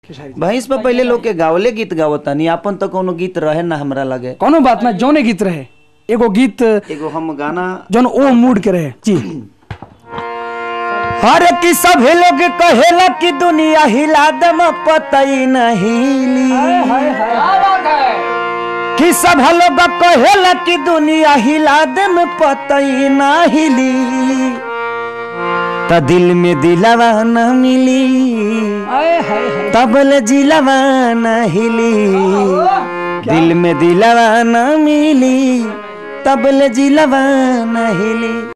भैंस पर पहले लोग के गावले गीत गावतानी अपन तो कोनो गीत रहे ना हमरा लगे कोनो बात ना जौने गीत रहे एगो गीत एगो हम गाना जौन ओ मूड के रहे जी हर की सभे लोग कहेला कि दुनिया हिला दम पतई नहीं कि सब लोग कहेला कि दुनिया हिला दम पतई ना हिली त दिल में दिलवा न मिली तबल जिलवा न हिली दिल में दिलवा न मिली तबल जिलवा न हिली